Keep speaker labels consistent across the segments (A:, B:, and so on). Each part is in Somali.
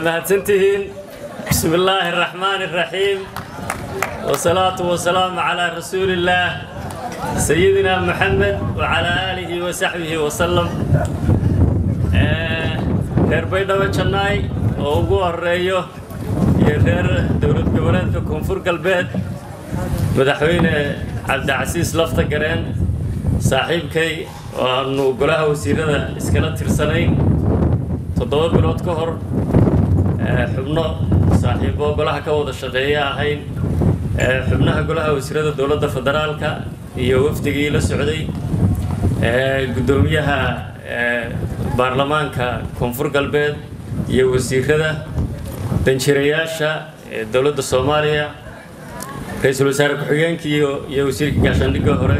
A: mahadsantihiin bismi illaahi araxmaan araxiim wasalaatu wasalaamu calaa rasuulillaah sayidina maxamed wacalaa aalihi wasaxbihi wasalam reer baydhabo jannaay oo ugu horeeyo iyo reer dowlad goboleedka koonfur galbeed madaxweyne cabdicasiis lafta gareen saaxiibkay oo aanu golaha wasiirada iskala tirsanayn toddoba bilood ka hor xubno saaxiibo golaha ka wada shaqeeya ahayn xubnaha golaha wasiirada dowladda federaalka iyo wafdigii la socday guddoomiyaha baarlamaanka koonfur galbeed iyo wasiirada danjirayaasha dowladda soomaaliya ra-iisul wasaare ku-xigeenkii iyo wasiirka gaashaandhigga hore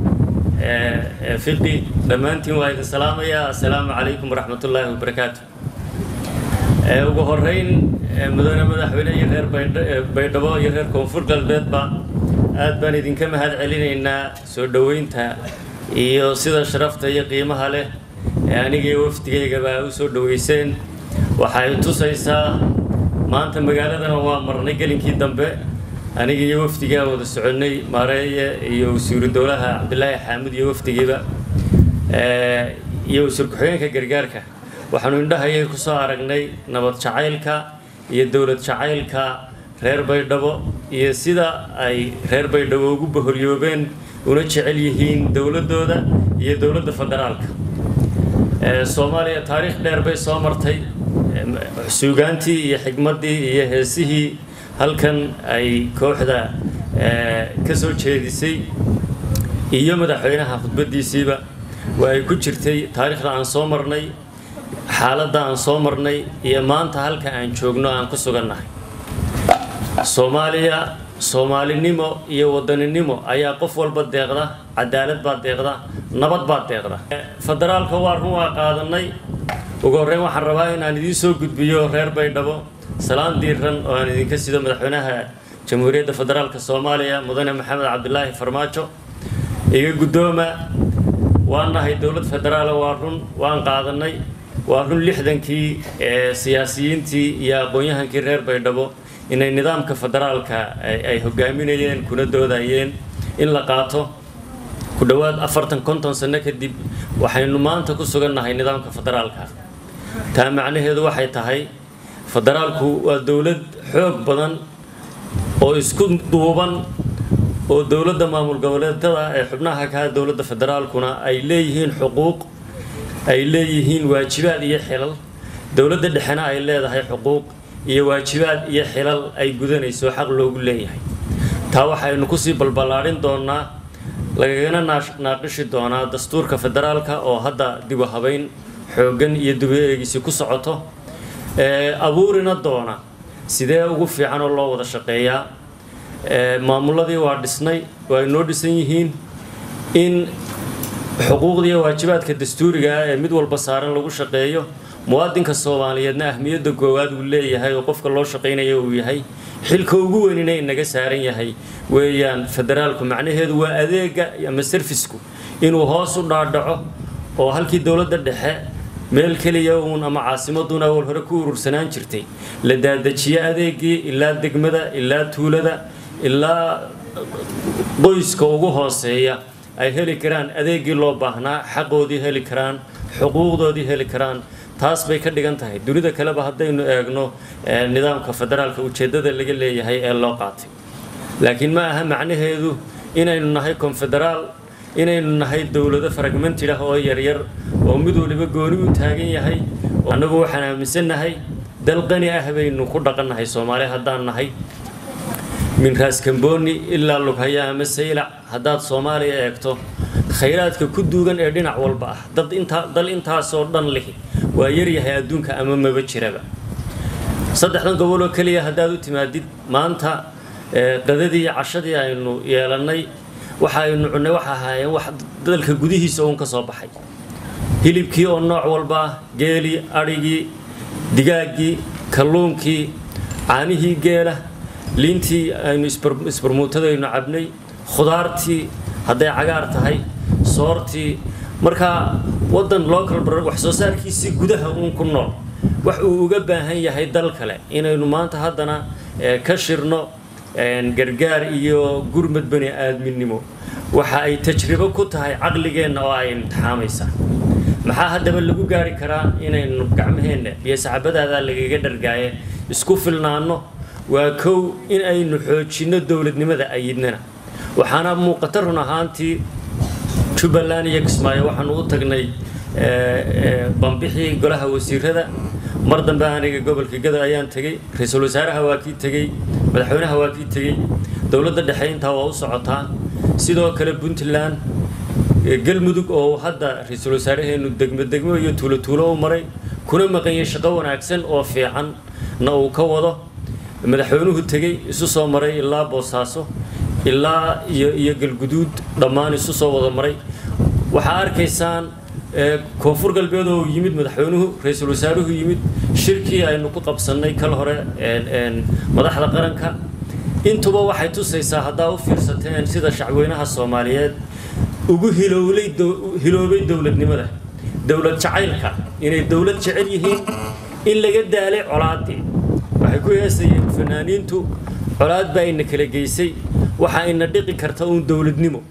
A: fiqi dhammaantiin waa idin salaamayaa assalaamu calaykum waraxmat ullaahi wabarakaatu ugu horeyn mudane madaxweyne iyo reer baydhabo iyo reer koonfur galbeedba aad baan idinka mahad celinaynaa soo dhoweynta iyo sida sharafta iyo qiimaha leh ee anigii wafdigaygaba u soo dhoweyseen waxay tusaysaa maanta magaaladana waa marnay gelinkii dambe aniga iyo wafdigaa wada soconnay maareeye iyo wasiiru dowlaha cabdilaahi xaamud iyo wafdigiiba iyo wasiir ku-xigeenka gargaarka waxaanu indhahayay ku soo aragnay nabad jacaylka iyo dowlad jacaylka reer baydhabo iyo sida ay reer baydhabo ugu boholyoobeen una jecel yihiin dowladdooda iyo dowladda federaalka soomaaliya taariikh dheer bay soo martay suugaantii iyo xigmaddii iyo heesihii halkan ay kooxda ka soo jeedisay iyo madaxweynaha khudbaddiisiiba waa ay ku jirtay taariikhda aan soo marnay xaaladda aan soo marnay iyo maanta halka aan joogno aan ku sugannahay soomaaliya soomaalinimo iyo wadaninimo ayaa qof walba deeqda cadaalad baa deeqda nabad baa deeqda federaalka waa run waa qaadanay ugu horreyn waxaan rabaa inaan idiin soo gudbiyo reer baydhabo salaan diiran oo aan idinka sido madaxweynaha jamhuuriyadda federaalka soomaaliya mudane maxamed cabdilaahi farmaajo iga guddooma waan nahay dowlad federaala waa run waan qaadanay waa run lixdankii ee siyaasiyiintii iyo aqoon-yahankii reer baydhabo inay nidaamka federaalka ay hogaaminayeen kuna doodayeen in la qaato ku dhowaad afartan konton sano kadib waxaynu maanta ku sugannahay nidaamka federaalka taa macnaheedu waxay tahay federaalku waa dowlad xoog badan oo isku duuban oo dowladda maamul goboleedada ee xubnaha kaha dowladda federaalkuna ay leeyihiin xuquuq ay leeyihiin waajibaad iyo xilal dowladda dhexena ay leedahay xuquuq iyo waajibaad iyo xilal ay gudanayso xaq loogu leeyahay taa waxaynu kusii balballaadhin doonaa lagagana naaqishi doonaa dastuurka federaalka oo hadda dibu habayn xooggan iyo dibu eegisi ku socoto abuurina doona sidee ugu fiican oo loo wada shaqeeyaa maamuladii waa dhisnay waa inoo dhisan yihiin in xuquuqda iyo waajibaadka dastuuriga ah ee mid walba saaran lagu shaqeeyo muwaadinka soomaaliyeedna ahmiyadda koowaad uu leeyahay oo qofka loo shaqaynayo uu yahay xilka ugu weynina inaga saaran yahay weeyaan federaalku macnaheedu waa adeega ama sarfisku inuu hoos u dhaadhaco oo halkii dowladda dhexe meel keliya uun ama caasimaduna awal hore ku urursanaan jirtay la daadajiyo adeegii ilaa degmada ilaa tuulada ilaa qoyska ugu hooseeya ay heli karaan adeegii loo baahnaa xaqoodii heli karaan xuquuqdoodii heli karaan taas bay ka dhigan tahay dunida kaleba haddaynu eegno nidaamka federaalka ujeeddada laga leeyahay ee loo qaatay laakiin ma aha macnaheedu inaynu nahay konfederaal inaynu nahay dowlado fragmentid ah oo yaryar oo mid waliba gooni u taagan yahay annagu waxaan aaminsannahay dal qani ah baynu ku dhaqannahay soomaali haddaan nahay min raaskamboni ilaa lughaya ama saylac haddaad soomaaliya eegto khayraadka ku duugan ee dhinac walba ah dad intaa dal intaasoo dhan lihi waa yaryahay adduunka ama maba jiraba saddexdan gobol oo keliya haddaad u timaadid maanta qadadii iyo cashadii aynu yeelannay waxa aynu cunnay waxa ahaayeen wax dalka gudihiisa uun ka soo baxay hilibkii oo nooc walba ah geelii adhigii digaaggii kalluunkii caanihii geela liintii aynu isbarmuutadaynu cabnay khudaartii hadday cagaar tahay soortii markaa waddan local wax soo saarkiisii gudaha uun ku nool wax uu uga baahan yahay dal kale inaynu maanta haddana ka shirno gargaar iyo gurmad bani aadminimo waxa ay tajribo ku tahay caqligeenna oo ay imtixaamaysaa maxaa haddaba lagu gaari karaa inaynu gacmaheenna iyo saxabadaadaa lagaga dhargaaye isku filnaanno waa kow in aynu xoojinno dowladnimada ayidnana waxaana muuqata run ahaantii jubbaland iyo kismaayo waxaanu u tagnay bambixii golaha wasiirada mar dambe aniga gobolka gado ayaan tegey ra-iisul wasaaraha waa kii tegey madaxweynaha waa kii tegey dowladda dhexe intaa waa u socotaa sidoo kale puntland galmudug oo hadda ra-iisul wasaaraheenu degmo degmo iyo tuulo tuulo u maray kuna maqanyay shaqo wanaagsan oo fiican na uu ka wado madaxweynuhu tegey isu soo maray ilaa boosaaso ilaa iyo iyo galguduud dhammaan isu soo wada maray waxaa arkaysaan koonfur galbeed oo yimid madaxweynuhu ra-iisul wasaaruhu yimid shirkii aynu ku qabsannay kal hore madaxda qaranka intuba waxay tusaysaa haddaa u fiirsateen sida shacweynaha soomaaliyeed ugu hilowlay hiloobay dowladnimada dowlad jacaylka inay dowlad jecel yihiin in laga daalay colaaddii waxay ku heesayeen fanaaniintu colaad baa ina kala geysay waxa ina dhiqi karta uun dowladnimo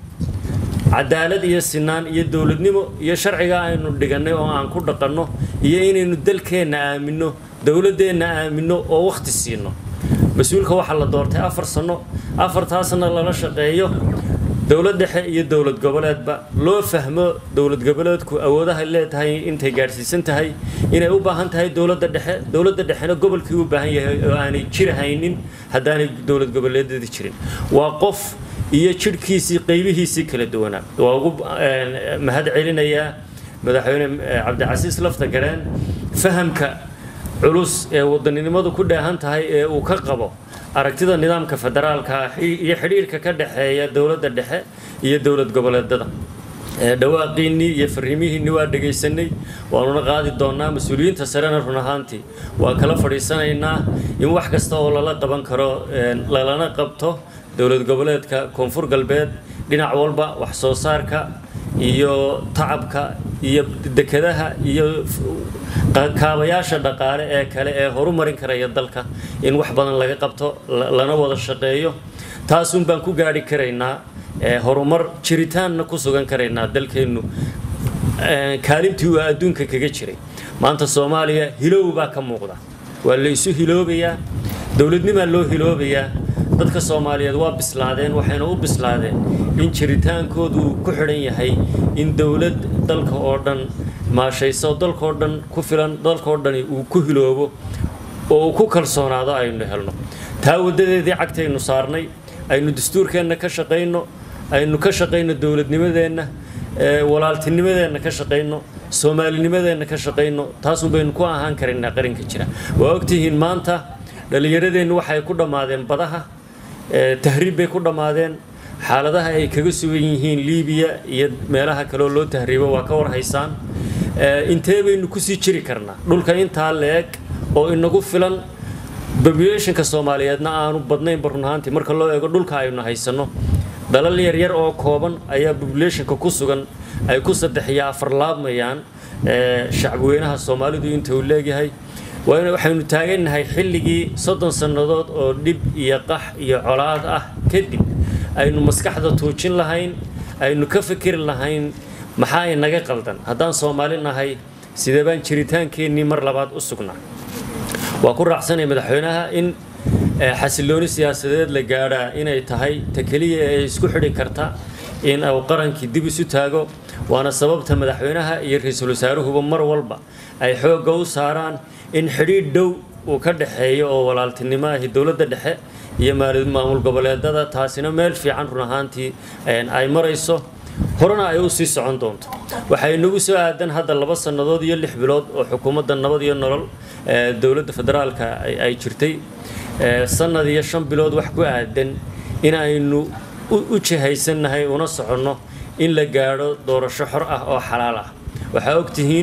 A: cadaalad iyo sinaan iyo dowladnimo iyo sharciga aynu dhigannay oo aan ku dhaqanno iyo inaynu dalkeenna aaminno dowladdeenna aaminno oo wakhti siino mas-uulka waxaa la doortay afar sanno afartaasna lala shaqeeyo dowlad dhexe iyo dowlad goboleedba loo fahmo dowlad goboleedku awoodaha leedahay intay gaadhsiisan tahay inay u baahan tahay dowladda dhexe dowladda dhexena gobolkii u baahan yahay oo aanay jir haynin haddaanay dowlad goboleedyada jirin waa qof iyo jidhkiisii qaybihiisii kala duwanaa waa ugu mahad celinayaa madaxweyne cabdicasiis lafta gareen fahamka culus ee wadaninimadu ku dheehan tahay ee uu ka qabo aragtida nidaamka federaalka iyo xidhiirka ka dhexeeya dowladda dhexe iyo dowlad goboleedada dhawaaqiinnii iyo fariimihiinni waa dhegaysanay waanuna qaadi doonnaa mas-uuliyiinta sarena run ahaantii waa kala fadhiisanaynaa in wax kasta oo lala qaban karo lalana qabto dowlad goboleedka koonfur galbeed dhinac walba wax soo saarka iyo tacabka iyo dekedaha iyo kaabayaasha dhaqaale ee kale ee horumarin karaya dalka in wax badan laga qabto lana wada shaqeeyo taasun baan ku gaadhi karaynaa horumar jiritaanna ku sugan karaynaa dalkeennu kaalintii uu adduunka kaga jiray maanta soomaaliya hilow baa ka muuqda waa la isu hiloobayaa dowladnimaa loo hiloobayaa dadka soomaaliyeed waa bislaadeen waxayna u bislaadeen in jiritaankoodu uu ku xidhan yahay in dowlad dalka oo dhan maashayso dalkoo dhan ku filan dalkoo dhani uu ku hiloobo oo uu ku kalsoonaado aynu helno taa waddadeedii cagtaynu saarnay aynu dastuurkeenna ka shaqayno aynu ka shaqayno dowladnimadeenna walaaltinimadeenna ka shaqayno soomaalinimadeenna ka shaqayno taasun baynu ku ahaan karaynaa qaranka jira waa ogtihiin maanta dhallinyaradeennu waxay ku dhammaadeen badaha tahriib bay ku dhammaadeen xaaladaha ay kaga sugan yihiin liibiya iyo meelaha kaleoo loo tahriibo waa ka warhaysaan intee baynu kusii jiri karnaa dhulka intaa leeg oo inagu filan populationka soomaaliyeedna aanu badnaynba run ahaantii marka loo eego dhulka aynu haysanno dalal yaryar oo kooban ayaa populationka ku sugan ay ku saddex iyo afar laabmayaan shacbweynaha soomaalidu inta uu leegyahay waxaynu taagannahay xilligii soddon sannadood oo dhib iyo qax iyo colaad ah kadib aynu maskaxda tuujin lahayn aynu ka fikiri lahayn maxaa inaga qaldan haddaan soomaali nahay sidee baan jiritaankeennii mar labaad u sugnaa waa ku raacsanaya madaxweynaha in xasilooni siyaasadeed la gaadhaa inay tahay ta keliya ee isku xidhi karta in uu qarankii dib isu taago waana sababta madaxweynaha iyo ra-iisul wasaaruhuba mar walba ay xoogga u saaraan in xidhiidh dhow uu ka dhexeeyo oo walaaltinimo ahi dowladda dhexe iyo maamul goboleedada taasina meel fiican run ahaantii ay marayso horena ay u sii socon doonto waxay nagu soo aadan hadda laba sannadood iyo lix bilood oo xukuumadda nabad iyo nolol dowladda federaalka ay jirtay sannad iyo shan bilood wax ku aadan in aynu u jihaysannahay una soconno in la gaadho doorasho xor ah oo xalaal ah waxaa ogtihiin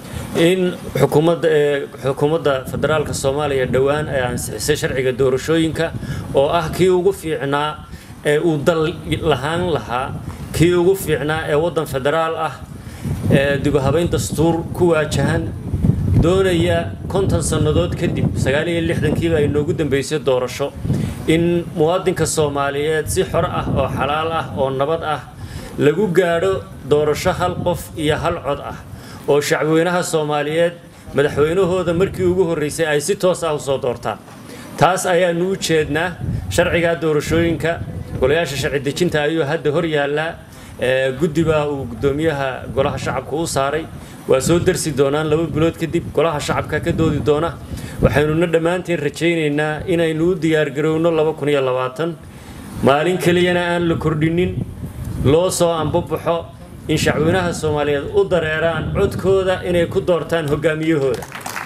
A: in xukuumadda xukuumadda federaalka soomaaliya dhowaan ay ansixisay sharciga doorashooyinka oo ah kii ugu fiicnaa ee uu dal lahaan lahaa kii ugu fiicnaa ee waddan federaal ah ee dibuhabayn dastuur ku waajahan doonaya konton sannadood kadib sagaal iyo lixdankiiba ay noogu dambeysay doorasho in muwaadinka soomaaliyeed si xor ah oo xalaal ah oo nabad ah lagu gaadho doorasho hal qof iyo hal cod ah oo shacweynaha soomaaliyeed madaxweynahooda markii ugu horreysay ay si toos ah usoo doortaan taas ayaanu u jeednaa sharcigaa doorashooyinka golayaasha sharci dejinta ayuu hadda hor yaallaa guddibaa uu guddoomiyaha golaha shacabka u saaray waa soo darsi doonaan laba bilood kadib golaha shacabka ka doodi doona waxaynuna dhammaanteen rajaynaynaa inaynu u diyaargarowno maalin keliyana aan la kordhinin loo soo ambabaxo in shacweynaha soomaaliyeed u dareeraan codkooda inay ku doortaan hogaamiyahooda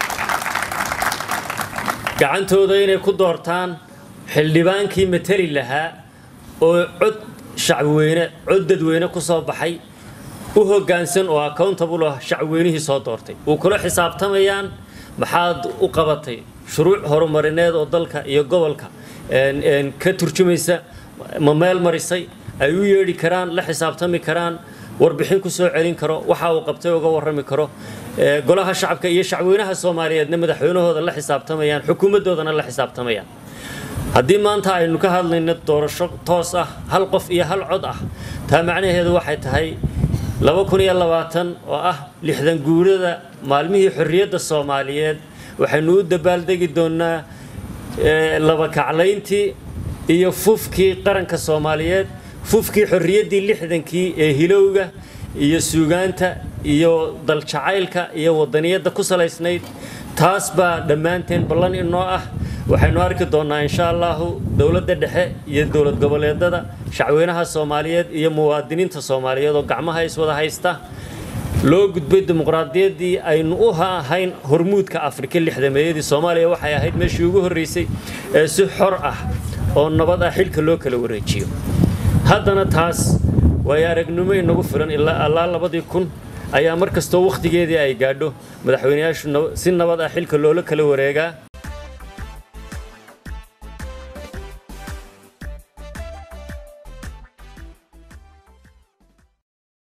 A: gacantooda inay ku doortaan xildhibaankii matali lahaa oo cod shacweyne cod dadweyne ku soo baxay u hoggaansan oo accountable ah shacweynihii soo doortay uu kula xisaabtamayaan maxaad u qabatay shuruuc horumarineed oo dalka iyo gobolka ka turjumaysa ma meel marisay ay u yeedhi karaan la xisaabtami karaan warbixin ku soo celin karo waxa uu qabtay uga warrami karo golaha shacabka iyo shacweynaha soomaaliyeedna madaxweynahooda la xisaabtamayaan xukuumaddoodana la xisaabtamayaan haddii maanta aynu ka hadlayno doorasho toos ah hal qof iyo hal cod ah taa macnaheedu waxay tahay oo ah lixdan guurada maalmihii xorriyadda soomaaliyeed waxaynu u dabaaldegi doonnaa laba kaclayntii iyo fufkii qaranka soomaaliyeed fufkii xorriyaddii lixdankii ee hilowga iyo suugaanta iyo daljacaylka iyo wadaniyadda ku salaysnayd taas baa dhammaanteen ballan inoo ah waxaynu arki doonnaa insha allahu dowladda dhexe iyo dowlad goboleedada shacweynaha soomaaliyeed iyo muwaadiniinta soomaaliyeed oo gacmaha iswada haysta loo gudbay dimuqraadiyaddii aynu u ahayn hormuudka afrika lixdameeyadii soomaaliya waxay ahayd meeshii ugu horreysay ee si xor ah oo nabad ah xilka loo kala wareejiyo haddana taas waayo aragnimo inagu filan ilaa allaa labadii kun ayaa mar kastoo wakhtigeedii ay gaadho madaxweyneyaashu si nabad ah xilka loola kala wareegaa